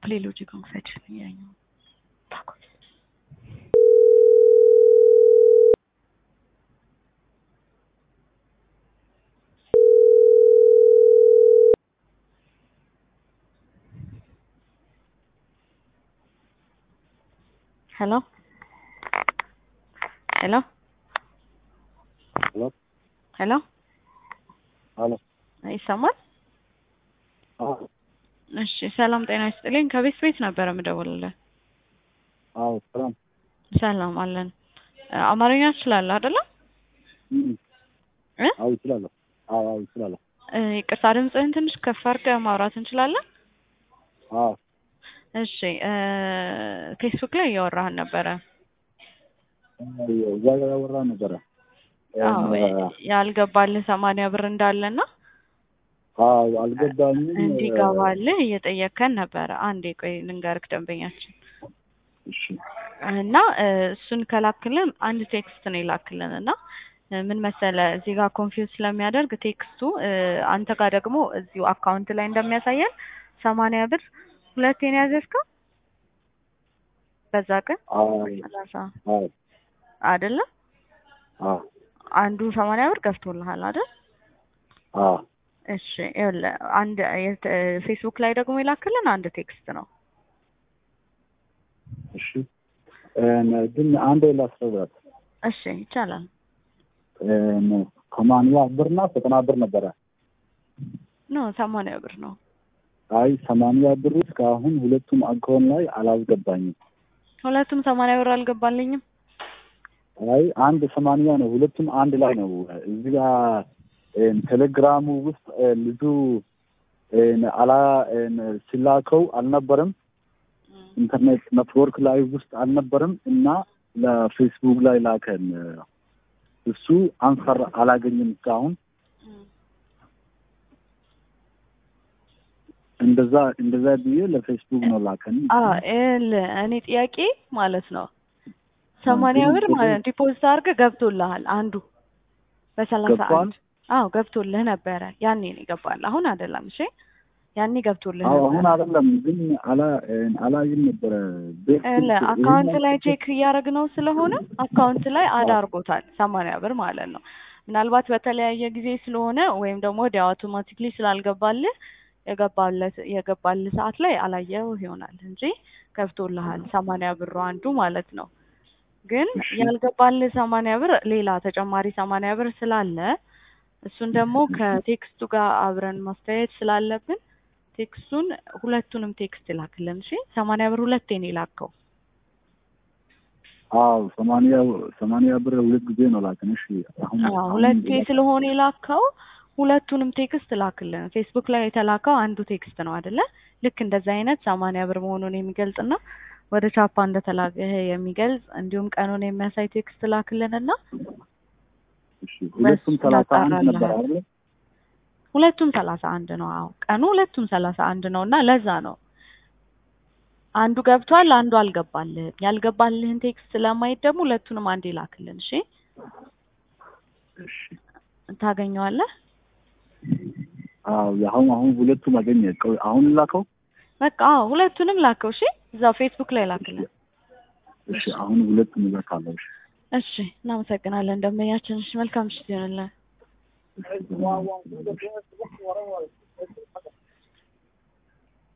Appelez logique en fait. Il y a une- D'accord. Hello? Hello? Hello? ሄሎ አሎ ይሰማል? አዎ እሺ ሰላም ጤና ይስጥልኝ። ከቤት ቤት ነበረ የምደውልልህ። አዎ ሰላም ሰላም አለን። እ፣ አማርኛ ትችላለህ አይደለ? እም፣ እ? አዎ ይችላለሁ። አዎ አዎ ይችላለሁ። እ፣ ይቅርታ ድምፅህን ትንሽ ከፍ አድርገህ ማውራት እንችላለን? አዎ እሺ እ፣ ፌስቡክ ላይ እያወራህን ነበረ። እዛ ጋር ያወራ ነበረ። አዎ ያልገባልህ ሰማንያ ብር እንዳለና አዎ አልገባኝም። እንዲገባልህ እየጠየከን ነበረ። አንዴ ቆይ ልንገርክ ደንበኛችን እሺ እና እ፣ እሱን ከላክልን አንድ ቴክስት ነው የላክልን እና እ፣ ምን መሰለ እዚህ ጋር ኮንፊውዝ ስለሚያደርግ ቴክስቱ እ፣ አንተ ጋር ደግሞ እዚሁ አካውንት ላይ እንደሚያሳየን ሰማንያ ብር ሁለቴ ነው ያዘዝከው በዛ ቀን አዎ ሰላሳ አዎ አይደለ አዎ አንዱ ሰማንያ ብር ገብቶልሃል አይደል አዎ እሺ ይኸውልህ አንድ የት- ፌስቡክ ላይ ደግሞ የላክልን አንድ ቴክስት ነው እሺ እም፣ ግን አንድ ላስረዳት። እሺ ይቻላል እም፣ ሰማንያ ብርና ዘጠና ብር ነበረ። ኖ ሰማንያ ብር ነው አይ ሰማንያ ብር እስካሁን ሁለቱም አካውንት ላይ አላስገባኝም። ሁለቱም ሰማንያ ብር አልገባልኝም አይ አንድ ሰማንያ ነው። ሁለቱም አንድ ላይ ነው። እዚህ ጋር እም፣ ቴሌግራሙ ውስጥ እ፣ ልጁ እም፣ አላ እም፣ ሲላከው አልነበረም። ኢንተርኔት ኔትወርክ ላይ ውስጥ አልነበረም እና ለፌስቡክ ላይ ላከን። እሱ አንሰር አላገኝም እስካሁን እንደዛ እንደዛ ብዬ ለፌስቡክ ነው ላከን። አዎ ይኸውልህ እኔ ጥያቄ ማለት ነው ሰማንያ ብር ማለት ዲፖዚት አድርገህ ገብቶልሃል አንዱ በሰላሳ ገብቷል? አንድ አዎ ገብቶልህ ነበረ ያኔ ነው ይገባል አሁን አይደለም እሺ ያኔ ገብቶልህ አዎ አሁን ነበረ አይደለም ግን አላ አላይም ነበረ ቤት ይኸውልህ አካውንት ላይ ቼክ እያደረግነው ስለሆነ አካውንት ላይ አድ አድርጎታል ሰማንያ ብር ማለት ነው ምናልባት በተለያየ ጊዜ ስለሆነ ወይም ደግሞ ወዲያ አውቶማቲክሊ ስላልገባልህ የገባለት የገባልህ ሰዓት ላይ አላየው ይሆናል እንጂ ገብቶልሃል ሰማንያ ብሩ አንዱ ማለት ነው ግን እሺ። ያልገባልህ ሰማንያ ብር ሌላ ተጨማሪ ሰማንያ ብር ስላለ እሱን ደግሞ ከቴክስቱ ጋር አብረን ማስተያየት ስላለብን ቴክስቱን ሁለቱንም ቴክስት ይላክልን እሺ ሰማንያ ብር ሁለቴ ነው የላከው አዎ ሰማንያ ሰማንያ ብር ሁለት ጊዜ ነው ላከን። እሺ አሁን አዎ አሁን ሁለቴ ስለሆነ የላከው ሁለቱንም ቴክስት ላክልን ፌስቡክ ላይ የተላከው አንዱ ቴክስት ነው አይደለ ልክ እንደዛ አይነት ሰማንያ ብር መሆኑን የሚገልጽና ወደ ቻፓ እንደተላከ የሚገልጽ እንዲሁም ቀኑን የሚያሳይ ቴክስት ላክልንና እሺ ሁለቱም በሱ ሰላሳ አንድ ነበር እናጣራለን። አይደል? ሁለቱም ሰላሳ አንድ ነው አዎ ቀኑ ሁለቱም ሰላሳ አንድ ነው እና ለዛ ነው አንዱ ገብቷል አንዱ አልገባልህም ያልገባልህን ቴክስት ስለማየት ደግሞ ሁለቱንም አንዴ ላክልን እሺ እሺ ታገኘዋለህ አዎ አሁን አሁን ሁለቱም አገኘ። ቆይ አሁን ላከው። በቃ አዎ ሁለቱንም ላከው እሺ እዛው ፌስቡክ ላይ ላክልን እሺ አሁን ሁለቱም እልካለሁ። እሺ እሺ እናመሰግናለን ደንበኛችን እሺ መልካም ምሽት ይሆንልን እሺ